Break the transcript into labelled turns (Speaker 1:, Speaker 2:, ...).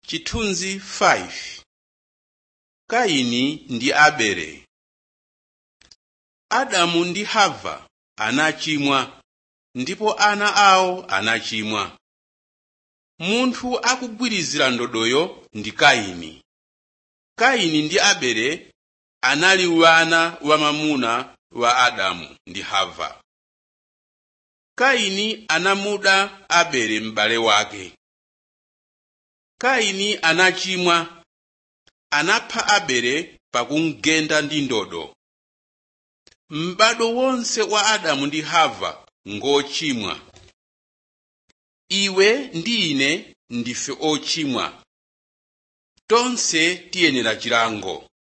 Speaker 1: Chithunzi 5 Kaini ndi Abele Adamu ndi Hava anachimwa ndipo ana awo anachimwa. Munthu akugwirizira ndodoyo ndi Kaini. Kaini ndi Abele anali ana wamwamuna wa Adamu ndi Hava. Kaini anamuda Abele m'bale wake. Kaini anachimwa anapha Abele pakumugenda ndi ndodo. M'bado wonse wa Adamu ndi Hava ngochimwa. Iwe ndi ine ndife ochimwa. Tonse tiyenera chilango.